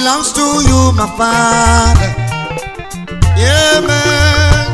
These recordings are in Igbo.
belongs to you, my Father. Yeah, man.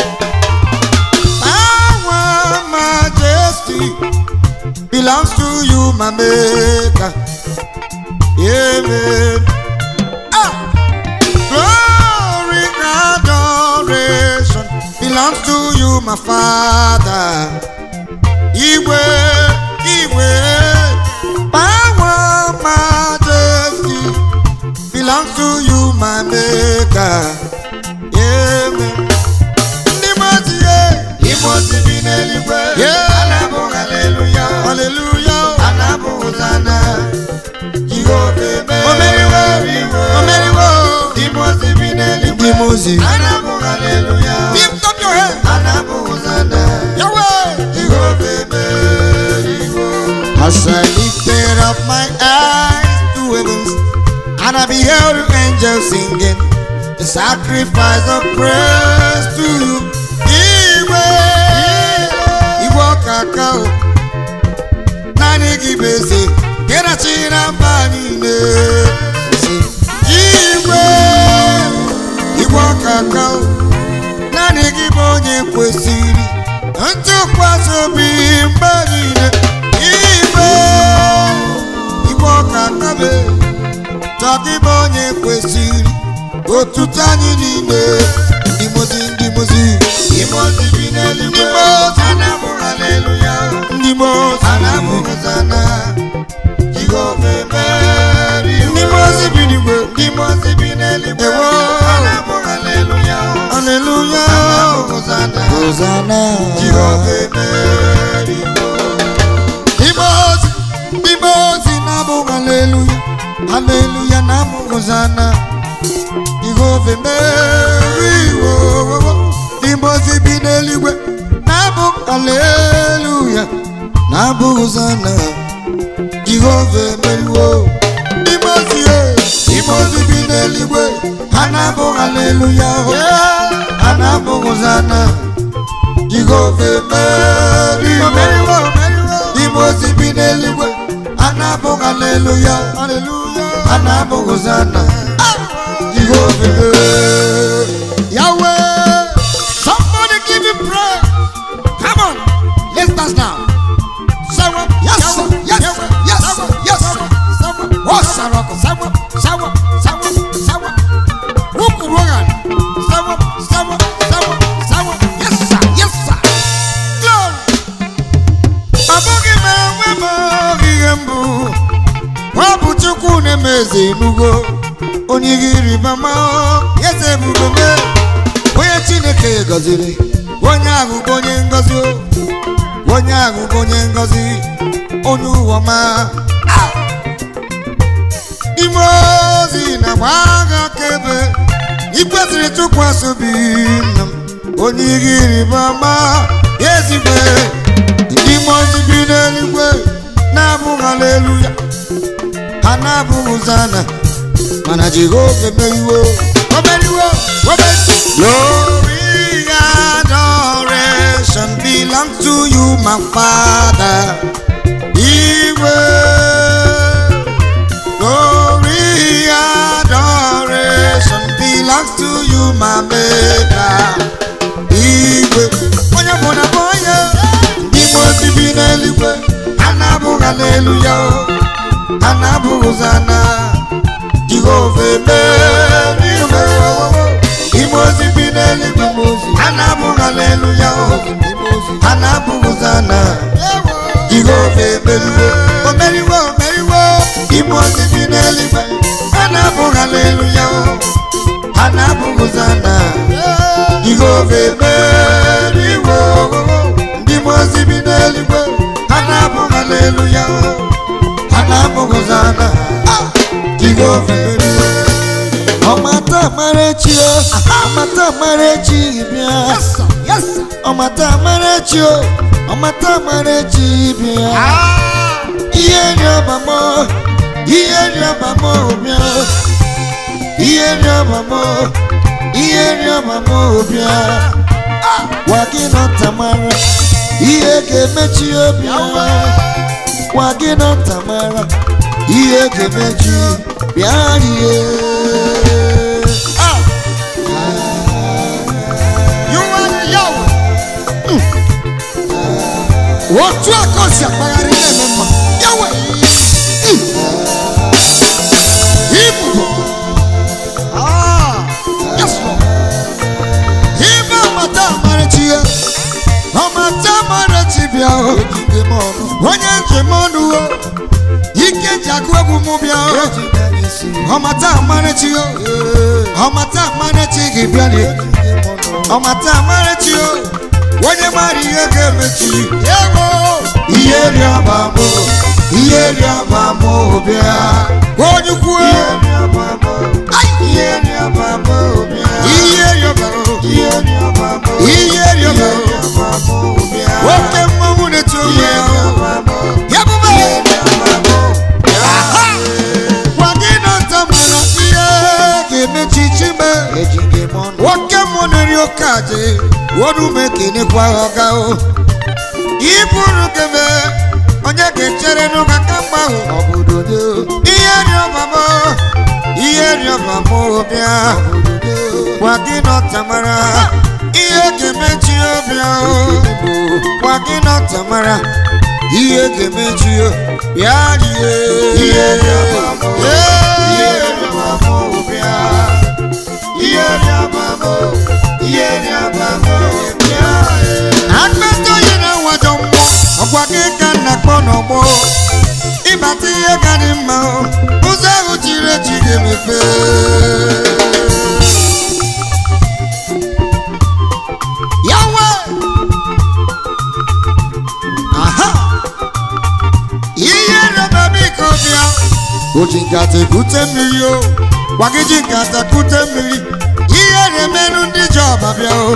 Power, majesty belongs to you, my Maker. Yeah, man. Ah! Glory, adoration belongs to you, my Father. Iwe, Iwe, power, majesty belongs to you, my Maker. Yeah, man. Ndị mmadụ ya, Imozi bi n'eluigwe Yeah. Anabụ haleluya hallelujah. Anabụ hosana Jehova emeriwo Omeriwo, omeriwo. Imozi bi n'eluigwe Ndị mozi. Anabụ haleluya Lift up your hand. Anabụ hosana Yahweh. Jehova emeriwo As I lifted up my eyes to heavens, and I beheld the angels singing the sacrifice of praise to you. Iwe, Iwe kakao, nani gibese, kera china banine. Iwe, Iwe kakao, nani gibonye kwesiri, ntụkwasị obi mgbe niile. Iwe, Iwe kakabe, chọgịbe onye kwesịrị otuto anyị niile ndị mozi ndị mozi Imozi bi n'eluigwe Ndị mozi. Anabụ haleluya ndị mozi Anabụ hosana Jehova emeriwo ndị mozi bi n'igwe Imozi bi n'eluigwe Ewo. Anabụ haleluya aleluya Anabụ hosana hozana Jehova emeriwo ndị mozi ndị mozi na-abụ aleluya aleluya na-abụ hozana jehova emeriwo ndị mozi bi n'eluigwe na-abụ aleluya na-abụ hozana jehova emeriwo ndị mozi e ndị mozi bi n'eluigwe ha na-abụ aleluya ha na-abụ hozana jehova emeriwo ndị mozi bi n'eluigwe ha na-abụ aleluya ha na-abụ hozana jehova emeriwo Yahweh somebody give me praise come on let's dance now Sawa, yes, sir, yes, sir, yes, sir, yes, sir. Sawa, oh, sawa, sawa, sawa, sawa, sawa. Wuku rogan. Sawa, sawa, sawa, sawa. Yes, sir, yes, sir. Glory. Abụghị m enwe m ihe mbụ. Ọ bụ Chukwu na-eme eze enugo. Onye ihe ịrịba ama eze ebube me. Onye Chineke gọziri. Onye ahụ bụ onye ngọzi o. onye ahụ bụ onye ngọzi onye ụwa ma ime ozi na gba agha akaebe ikwesịrị tụkwasị obi nna m onye ihe ịrịba ama ezigbo ndị mmụọ ozi bi n'eluigwe na-abụghị aleluya ha na-abụghị ụzana mana jehova emeriwo omeriwo omeriwo glory adoration belongs to you my father iwe glory adoration belongs to you my maker igwe onye bụ na bụ onye ndị mmụọ ozi bi n'eluigwe ha na-abụghị aleluya ha na-abụghị ụzana jehova emeriwo ime ozi bi n'eluigwe ha na-abụghị aleluya ha na-abụghị ụzana jehova emeriwo omeriwo omeriwo ime ozi bi n'eluigwe ha na-abụghị aleluya ha na-abụghị ụzana jehova emeriwo ndị mmụọ ozi bi n'eluigwe ha na-abụghị aleluya ha na-abụghị ụzana jehova emeriwo ọmata amarechi o ọmata amarechi bịa ọmata amarechi o ọmata amarechi bịa ihe nri ọbamọ ihe nri ọbamọ bịa ihe nri ọbamọ ihe nri ọbamọ bịa gwa gị nọ ntamara ihe ga-emechi obi gwa gị nọ ntamara ihe ga-emechi bịa rie ka o si akpagharị na-eme mma ya wee ibu yes lord ibe amata amarachi ya ọmata amarachi bịa o ejide m ọnụ onye njem ọnụ o ike ji agụ egwu mụ bịa o ejide m isi ọmata amarachi o ọmata amarachi gị bịa na ejide m ọnụ ọmata amarachi o onye mara ihe ga-emechi ewo ihe rịọba mụ ihe rịọba mụ bịa onye ukwu ihe rịọba mụ ihe rịọba mụ bịa ihe rịọbara ihe rịọba mụ ihe rịọbara rịọba mụ bịa oke mmanwụ na-eti onwe ihe ya rịọba mụ ya bụba ihe rịọba mụ aha gwa gị na nta mara ihe ga-emechi chime ejide m ọnụ nwoke mmụọ na-eri oke aja wodume kenekwa ọga o iburu kebe onye ga-echere n'ụka ka mgba ahụ obodo do ihe rịọba m ihe rịọba m bịa gwa gị na ọtamara ihe ga-emechi obi ahụ gwa gị na ọtamara ihe ga-emechi o bịa rie ihe rịọba mụ ihe Ee. rịọba mụ bịa ihe rịọba mụ ihe rịọba mụ bịa akpata onye na-awajọ mmụọ ọgwa gị ka nna kpọ n'ọgbọ ịbata ihe ka dị mma o, ụzọ ahụ chiri echi ga-emepe ya nwe aha ihe rịọba biko bịa o ji nkata ekute mmiri o gwa gị ji nkata kute mmiri ihe na-emenụ ndị ji ọba bịa o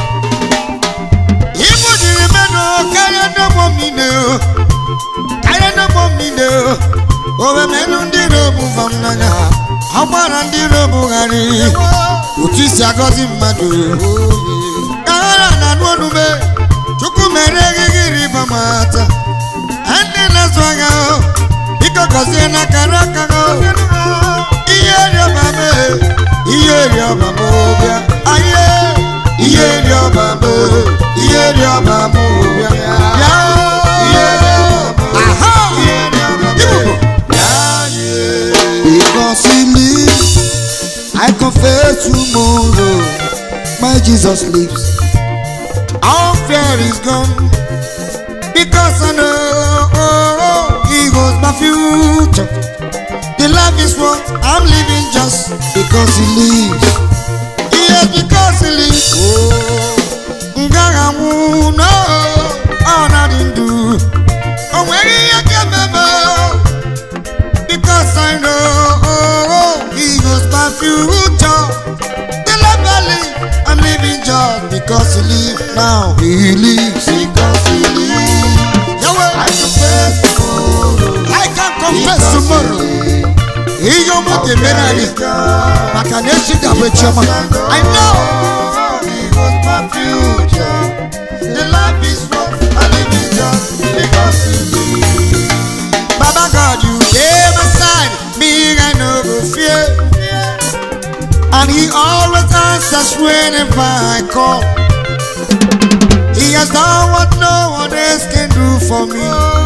Ibu jiri menu karịa n'ụmụ mmiri o karịa n'ụmụ mmiri o owe menu ndị robu vam n'anya ọ gbara ndị robu ghari otu isi agọzi mmadụ ka ha na na-anụ onume chukwu mere eghighi riba mata ndị na-azụ agha o biko gọzie na kara aka o ihe rịọba me ihe rịọba m bịa aye ihe rịọba m ihe rịọba m bịa bịa ihe rịọba mụ aha ihe rịọba mụ Ibubo. bịa rie Because he lives, I confess tomorrow. My Jesus lives. All fear is gone. Because I know he holds my future. The life is what I'm living just because he lives. Yes, because he lives. Oh, Ngagamu, no, all nothing do. Oh, where you get me, because I know He knows my future. The life I live, I'm living just because He lives now. He lives because he lives Yahweh. I confess tomorrow I can confess tomorrow. Ihe ọma ga-emere anyị maka na echi ga-abụ echi ọma. I know. He was my future. The life is what I live in just because he lives. Baba God, you dey my side, me I no go fear. And He always answers whenever I call. He has done what no one else can do for me.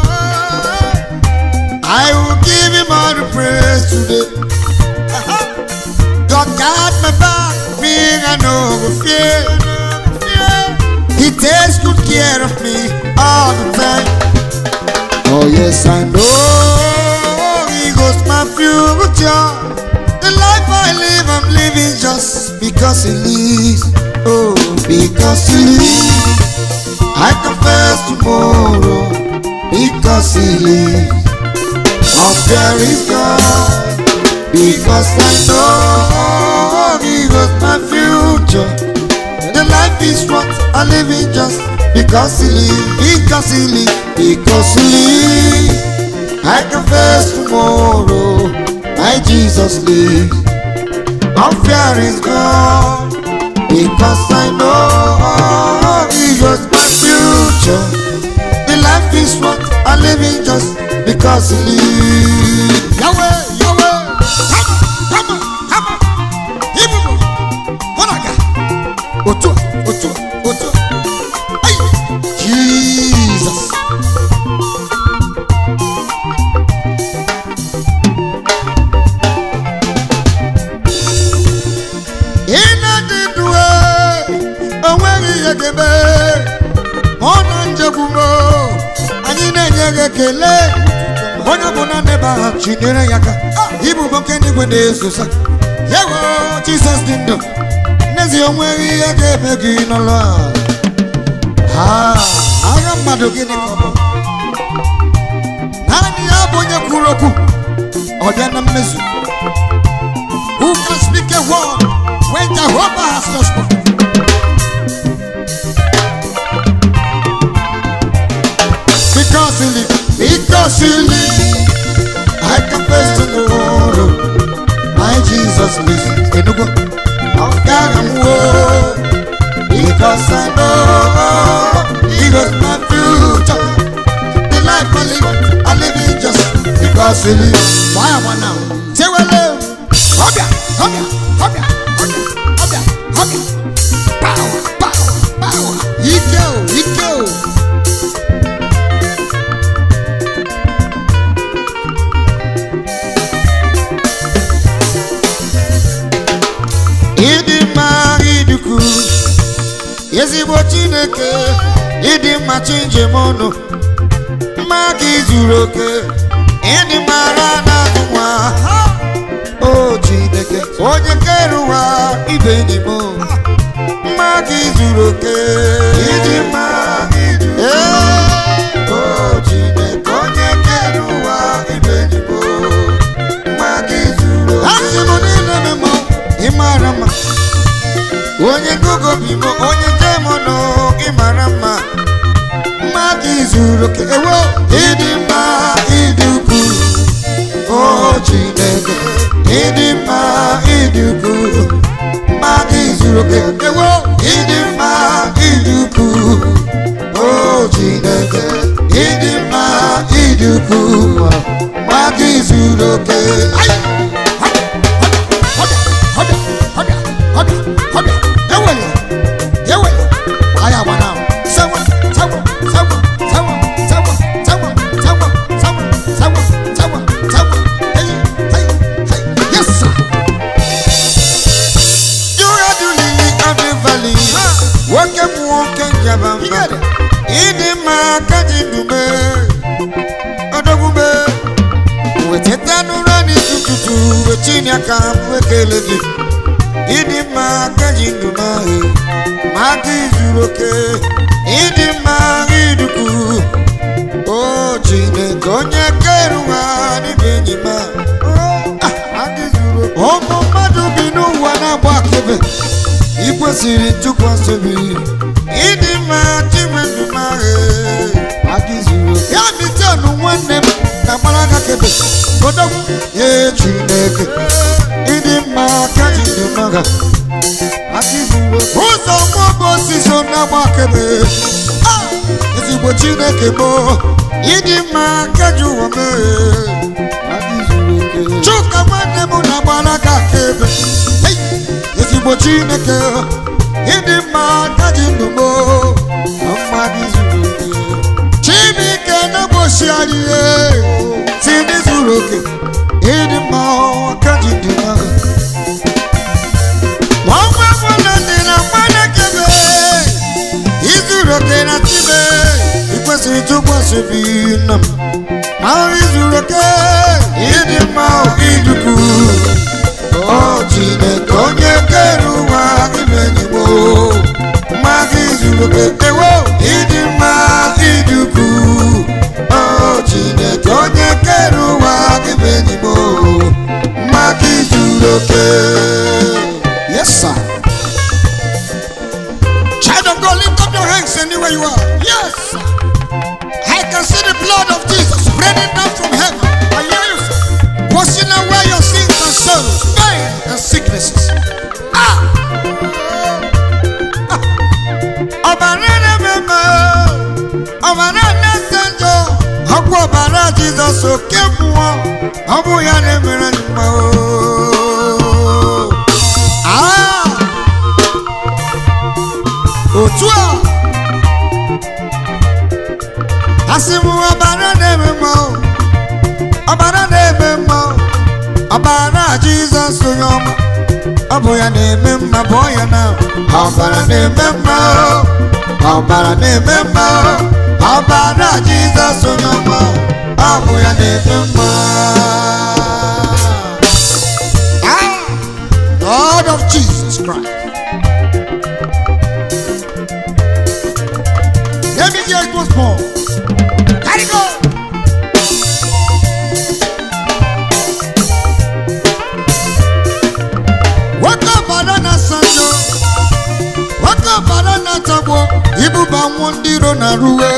I will give Him all the praise today. God got my back, me I no go fear. He takes good care of me all the time. Oh yes, I know He goes my future. The life I live, I'm living just because He lives. Oh, because He lives. I confess tomorrow because He lives. All fear is gone because I know He goes my future. The life is what I live in just because he lives, because he lives, because he lives. I confess tomorrow, my Jesus lives. All fear is gone because I know he was my future. The life is what I live in just because he lives. Yahweh, Yahweh, come on, come on, come on. Ibubo, Honaga. Otu a, otu a, otu a. Ai, Jesus. ekele onye ọbụla n'ebe ahụ chinyere ya aka ibubo nke n'igwe na-ezosa yewo jizọs dị ndụ n'ezie o nweghị ihe ga-eme gị n'ụlọ a Ah, agha mmadụ gịnị ka ọ bụ naanị ya bụ onye kwuru okwu ọ bịa na mmezu who can speak a word when Jehovah has not spoken because you live because you live I confess to the world my Jesus lives Enugu ọ̀gára m wo because I know he was my future the life I live I live it just because he lives why am I now tewele ọbịa ọbịa ọbịa ọbịa ọbịa ọbịa power power power ike o ike o. ịdị mma idukwu ezigbo chineke ịdị mma chi njem ọnụ mma gị zuru oke ịdị mara na nwa o chineke onye kere ụwa ibe enyi m mma gị zuru oke ịdị mma Ee, o chineke onye kere ụwa ibe enyi m mma gị zuru oke asị m niile mmemme ị mara mma onye gogo bi m onye demọnụ ị mara mma mma gị zuru oke ewo ịdị mma ịdị ukwu o chineke ịdị mma ịdị ukwu mma gị zuru oke ewo ịdị mma ịdị ukwu o chineke ịdị mma ịdị ukwu mma gị zuru oke Ai! ịdị mma ka ji dume odogwume weteta n'ụra n'isi ụtụtụ wechini aka m ekele gị ịdị mma ka ji ndụ n'ahụ ma gị zuru oke ịdị mma idukwu o chineke onye kere ụwa n'ime enyi m a. Ah, gị zuru oke. ụmụ mmadụ bi n'ụwa na-agba akebe ị kwesịrị ntụkwasị obi ịdị mma chinwe ndụ m ahụ ya mitenu nwanne m na gbara aka kebe odogwu ye chineke ịdị mma ka ji ndụ m agha ụzọ mgbọbụ osisi na-agba akebe Ah! ezigbo chineke bụ ịdị mma ka ji ụwa mee chuka nwanne m na-agbara aka akebe Hey! ezigbo chineke ịdị mma ka ji ndụ m Chineke na-egbochi anyị ihe si ndị zuru oke ịdị mma ka ji ndụ m agha nwa nwa dị na mmadụ kebe izuru oke na tibe ikwesịrị tụkwasị obi nna m ma izuru oke ịdị mma idukwu o chineke onye kere ụwa imenyigbo mma gị zuru oke ewo ịdị mma idukwu o chineke onye kere ụwa imenyigbo mma gị zuru oke yes sir child of god lift up your hands anywhere you are yes sir. i can see the blood of jesus spreading down from heaven i hear you sir. washing away your sins and sorrows pain and sicknesses ah ọbara na-ememe ọbara na-ete njọ ọgwụ ọbara jizọs oke mmụọ ọ bụ ya na-emere anyị mma oo. Ah! otu a asị m ọbara na-eme mma o. ọbara na-eme mma o. ọbara jizọs onye ọma ọ bụ ya na-eme mma bụ ya na ọbara na-eme mma o. ọbara na-eme mma o. ọbara jizọs onye ọma ọ bụ ya na-eme mma Ah, God of Jesus Christ let me hear it once more carry go nwoke ọbara na-asanyo nwoke ọbara na-atagbo ibuba nwụ ndị iro na ruwe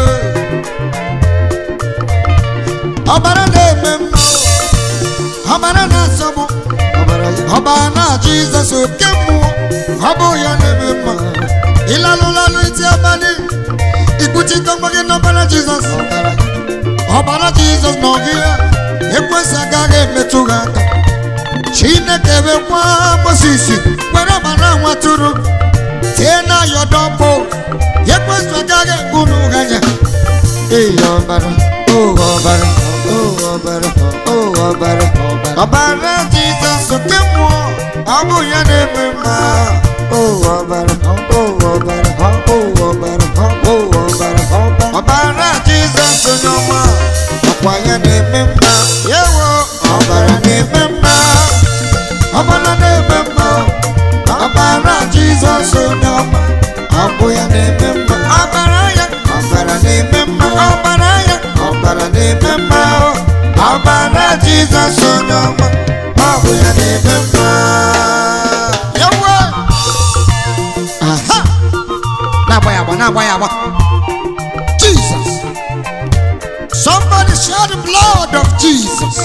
ọbara na-eme mma ọbara na-asọgbu ọbara na jizọs oke mmụọ ọ bụ ya na-eme mma ịlalụlalụ iti abalị ikpuchite onwe gị n'ọbara jizọs ọbara jizọs na ọgị ya ekwesị agaghị emetụ gị aka chineke wekwa moses were ọbara nwatụrụ tie na yọdọpụ ekwesị agaghị egburu gị anya Ee, ọbara, oh, ọbara, oh, ọbara, oh, ọbara, ọbara Jizọs nke mmụọ ọ bụ ya na-eme mma Oh, ọbara, oh, ọbara, oh, ọbara, oh, ọbara, ọbara Jizọs onye ọma ọkwa ya na-eme mma yewo ọbara na-eme mma ọbara na-eme mma ọbara Jizọs onye ọma ọ bụ ya na-eme mma ọbara ya ọbara na-eme mma ọbara ya ọbara na-eme mma ọbara Jizọs onye ọma ọ bụ ya na-eme mma yawa aha na-agba ya agba na-agba ya agba Jesus somebody share the blood of Jesus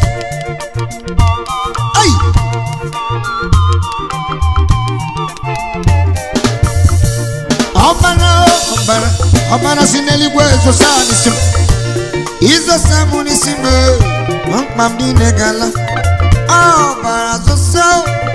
Hey! ọbara ọbara ọbara si n'eluigwe ezosa n'isi m izosa m n'isi m mkpa m niile gala ọbara zosa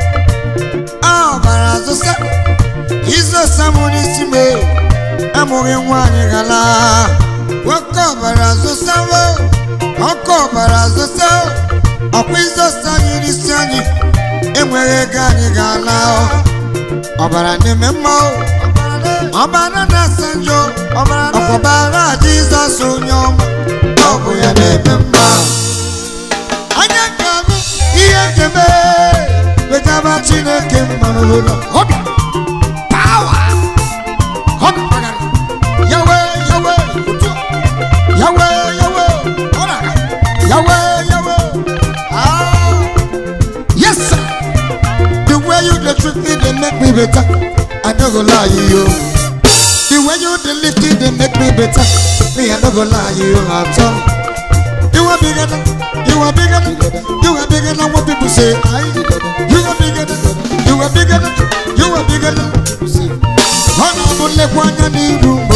ọbara zosa izosa m n'isi m amụghị nwaanyị gala nwoke ọbara zosa ọkụ ọbara zosa ọkwa izosa anyị n'isi anyị enweghị ego anyị ga-ala ọbara na-eme mma o ọbara na-asa njọ ọkwabara jizọs onye ọma ọ bụ ya na-eme mma anya ka bụ ihe nkeme wetaba chineke mma n'ụlọ ọbịa pawa ọbịa yawe yawe otu a. yawe yawe ọ na-aga yawe yawe ah yes sir the way you dey treat me dey make me better i no go lie you. The way you dey lift it, they make me better. Me, I no go lie, you at all. You are bigger than, you are bigger than, you are bigger than what people say. I, you are bigger than, you are bigger than, you are bigger than. Honorable kwanya ni rumbo.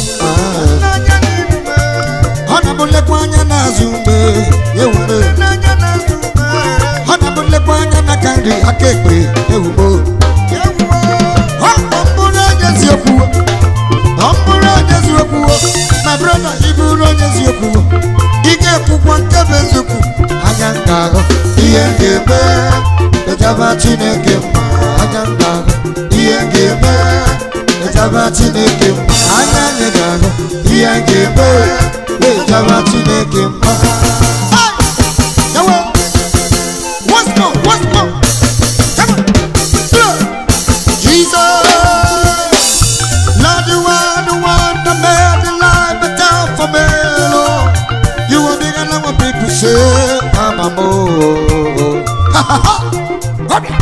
Honorable kwanya na zumbe. Yewume. Honorable kwanya na kandi akekwe. Yewumo. Honorable onye si okwu. Ọ bụrụ onye eziokwu o, my brother ị bụrụ onye eziokwu o, ị ga-ekwukwa nke bụ eziokwu anya m ga-ahụ ihe m ga-eme ejaba Chineke mma anya m ga-ahụ ihe m ga-eme ejaba Chineke mma anya anyị ga-ahụ ihe m ga-eme ejaba Chineke mma Hey! Yawo! Once more, once more. Come on. Yeah. Jesus Lord, you are the one that made the life better for me, Lord. You are bigger than what people say. I'm a more. Ha ha ha. Come here.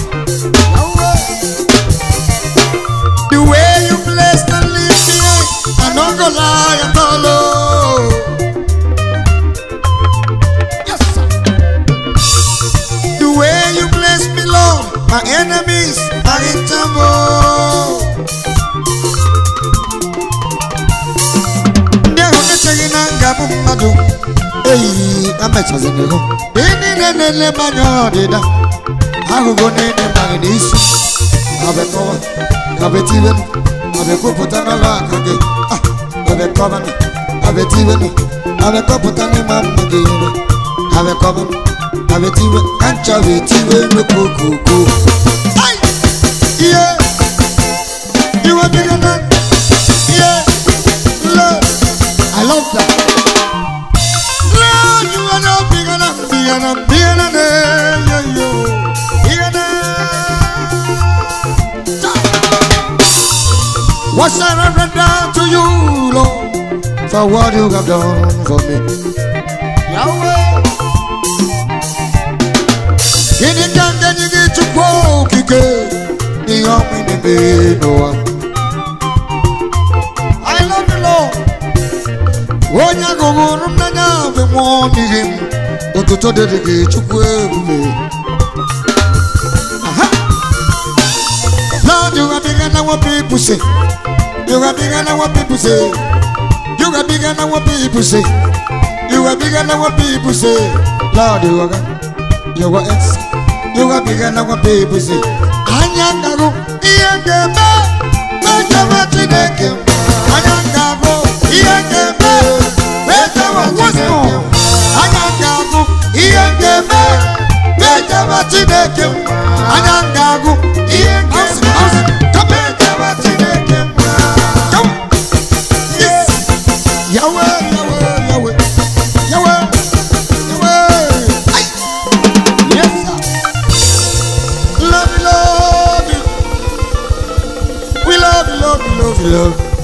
The way you bless and lift me, I don't go lie at all. oh. Yes, sir. The way you bless me, Lord, my enemies are in trouble. ndị ahụ echeghị na nga bụ mmadụ eyi amechazinihu ndị niile na-ele m anya ọdịda ahụgo niile maghị n'isi abekọwa abetiwenu abekwupụta n'ọlụ aka gị Ah, abekọbanụ abetiwenu abekọpụta n'ịma mma gị ire abekọbanụ abetiwe ka ncha betiwe n'okokoko ihe iwe bigana ihe love for what you have done for me. Yahweh, Gịnị ka m ga-enye gị Chukwu okike n'ihe ọmụ na-eme n'ụwa? I love you, Lord. Onye agụgụrụ m n'anya bụ nwụọ n'ihi m. Otuto dịrị gị Chukwu ebube. Aha. Lord, you are bigger than what people say. You are bigger than what people say. You are bigger than what people say. You are bigger than what people say. Lord, you are you are ex. You are bigger than what people say. Anya ngago ihe ga-eme mejewe Chineke. Anya ngago ihe ga-eme mejewe Chineke. Anya ngago ihe ga-eme mejewe Chineke. Anya ngago ihe ga-eme mejewe Chineke. Come. Yes. Yahweh, Yahweh, Yahweh, Yahweh, Yahweh. Ay. Yes, sir. Love you, love you. We love you, love you, love you, love you.